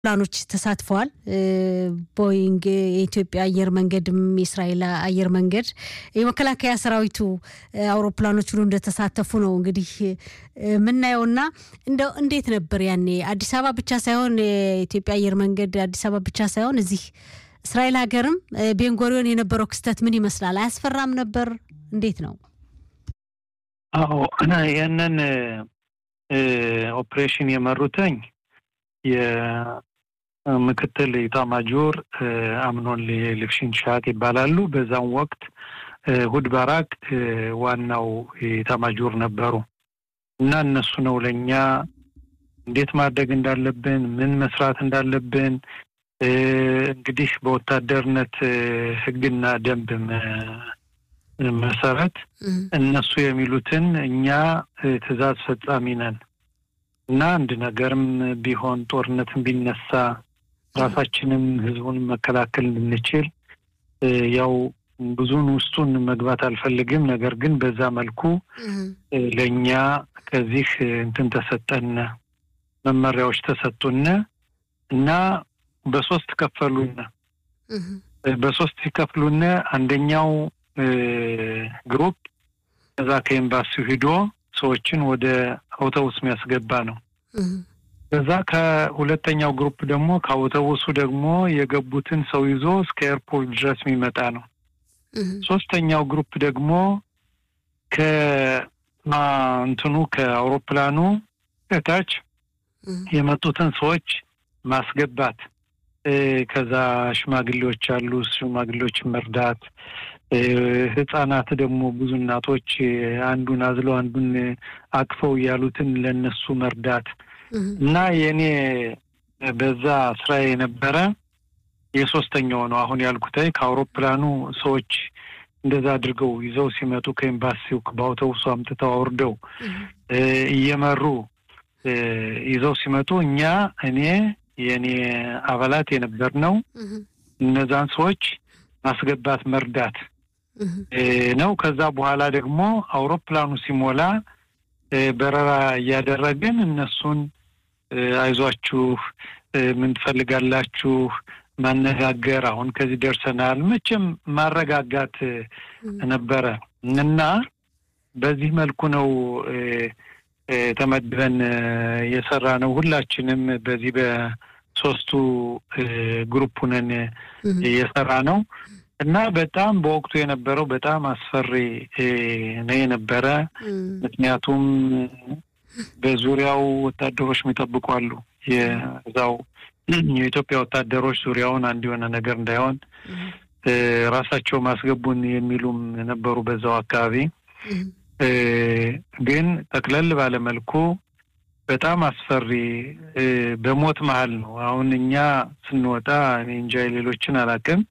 ፕላኖች ተሳትፈዋል። ቦይንግ፣ የኢትዮጵያ አየር መንገድም የእስራኤል አየር መንገድ የመከላከያ ሰራዊቱ አውሮፕላኖች ሁሉ እንደተሳተፉ ነው እንግዲህ የምናየውና እንደው እንዴት ነበር ያኔ አዲስ አበባ ብቻ ሳይሆን የኢትዮጵያ አየር መንገድ አዲስ አበባ ብቻ ሳይሆን እዚህ እስራኤል ሀገርም ቤንጎሪዮን የነበረው ክስተት ምን ይመስላል? አያስፈራም ነበር? እንዴት ነው? አዎ ያንን ኦፕሬሽን የመሩተኝ የምክትል ኢታማጆር አምኖን ልፍሽን ሻት ይባላሉ። በዛም ወቅት ሁድ ባራክ ዋናው ኢታማጆር ነበሩ እና እነሱ ነው ለእኛ እንዴት ማድረግ እንዳለብን ምን መስራት እንዳለብን እንግዲህ በወታደርነት ሕግና ደንብ መሰረት እነሱ የሚሉትን እኛ ትዕዛዝ ፈጻሚ ነን እና አንድ ነገርም ቢሆን ጦርነትም ቢነሳ ራሳችንም ህዝቡን መከላከል እንድንችል ያው ብዙን ውስጡን መግባት አልፈልግም። ነገር ግን በዛ መልኩ ለእኛ ከዚህ እንትን ተሰጠነ መመሪያዎች ተሰጡነ እና በሶስት ከፈሉነ። በሶስት ሲከፍሉነ አንደኛው ግሩፕ ከዛ ከኤምባሲው ሂዶ ሰዎችን ወደ አውቶቡስ የሚያስገባ ነው። ከዛ ከሁለተኛው ግሩፕ ደግሞ ከአውቶቡሱ ደግሞ የገቡትን ሰው ይዞ እስከ ኤርፖርት ድረስ የሚመጣ ነው። ሶስተኛው ግሩፕ ደግሞ ከእንትኑ ከአውሮፕላኑ ከታች የመጡትን ሰዎች ማስገባት ከዛ ሽማግሌዎች አሉ፣ ሽማግሌዎችን መርዳት ህጻናት ደግሞ ብዙ እናቶች አንዱን አዝለው አንዱን አቅፈው ያሉትን ለነሱ መርዳት እና የእኔ በዛ ስራ የነበረ የሶስተኛው ነው። አሁን ያልኩታይ ከአውሮፕላኑ ሰዎች እንደዛ አድርገው ይዘው ሲመጡ ከኤምባሲው በአውቶቡሱ አምጥተው አውርደው እየመሩ ይዘው ሲመጡ እኛ እኔ የእኔ አባላት የነበር ነው እነዛን ሰዎች ማስገባት መርዳት ነው። ከዛ በኋላ ደግሞ አውሮፕላኑ ሲሞላ በረራ እያደረግን እነሱን አይዟችሁ፣ ምን ትፈልጋላችሁ ማነጋገር፣ አሁን ከዚህ ደርሰናል፣ መቼም ማረጋጋት ነበረ እና በዚህ መልኩ ነው ተመድበን የሰራ ነው። ሁላችንም በዚህ በሶስቱ ግሩፕ ሁነን የሰራ ነው እና በጣም በወቅቱ የነበረው በጣም አስፈሪ ነው የነበረ። ምክንያቱም በዙሪያው ወታደሮች የሚጠብቁ አሉ። የዛው የኢትዮጵያ ወታደሮች ዙሪያውን አንድ የሆነ ነገር እንዳይሆን ራሳቸው ማስገቡን የሚሉም ነበሩ በዛው አካባቢ። ግን ጠቅለል ባለ መልኩ በጣም አስፈሪ በሞት መሀል ነው። አሁን እኛ ስንወጣ እኔ እንጃ ሌሎችን አላውቅም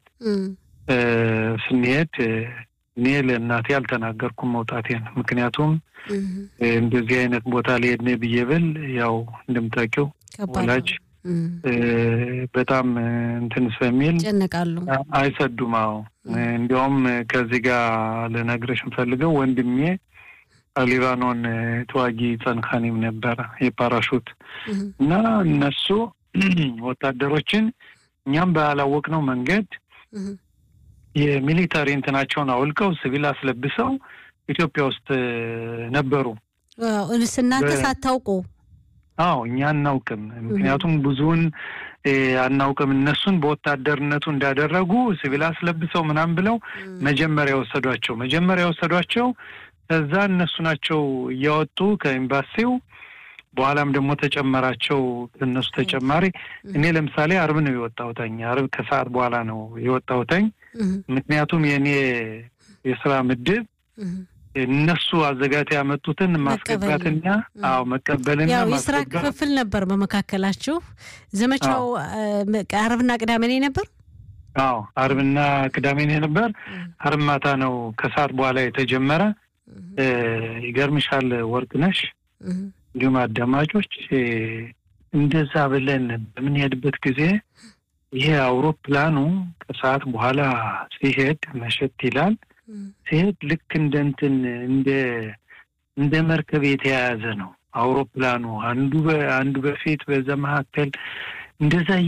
ስንሄድ እኔ ለእናቴ አልተናገርኩም መውጣቴን። ምክንያቱም እንደዚህ አይነት ቦታ ሊሄድ ነው ብዬ ብል ያው እንደምታውቂው ወላጅ በጣም እንትን ስለሚል ይጨነቃሉ፣ አይሰዱም። አዎ እንዲያውም ከዚህ ጋር ልነግርሽ የምፈልገው ወንድሜ ሊባኖን ተዋጊ ጸንካኒም ነበረ የፓራሹት እና እነሱ ወታደሮችን እኛም ባላወቅነው መንገድ የሚሊታሪ እንትናቸውን አውልቀው ሲቪል አስለብሰው ኢትዮጵያ ውስጥ ነበሩ። እናንተ ሳታውቁ? አዎ እኛ አናውቅም። ምክንያቱም ብዙውን አናውቅም። እነሱን በወታደርነቱ እንዳደረጉ ሲቪል አስለብሰው ምናምን ብለው መጀመሪያ የወሰዷቸው መጀመሪያ የወሰዷቸው ከዛ እነሱ ናቸው እያወጡ ከኤምባሲው በኋላም ደግሞ ተጨመራቸው እነሱ ተጨማሪ። እኔ ለምሳሌ አርብ ነው የወጣሁተኝ። አርብ ከሰዓት በኋላ ነው የወጣሁተኝ። ምክንያቱም የእኔ የስራ ምድብ እነሱ አዘጋጅተው ያመጡትን ማስገባትና አዎ መቀበልና ያው የስራ ክፍፍል ነበር በመካከላችሁ። ዘመቻው አርብና ቅዳሜ ነው ነበር። አዎ አርብና ቅዳሜ ነው ነበር። አርብ ማታ ነው ከሰዓት በኋላ የተጀመረ። ይገርምሻል ወርቅነሽ እንዲሁም አዳማጮች እንደዛ ብለን በምንሄድበት ጊዜ ይሄ አውሮፕላኑ ከሰዓት በኋላ ሲሄድ መሸት ይላል። ሲሄድ ልክ እንደ እንትን እንደ እንደ መርከብ የተያያዘ ነው አውሮፕላኑ አንዱ አንዱ በፊት በዛ መካከል እንደዛ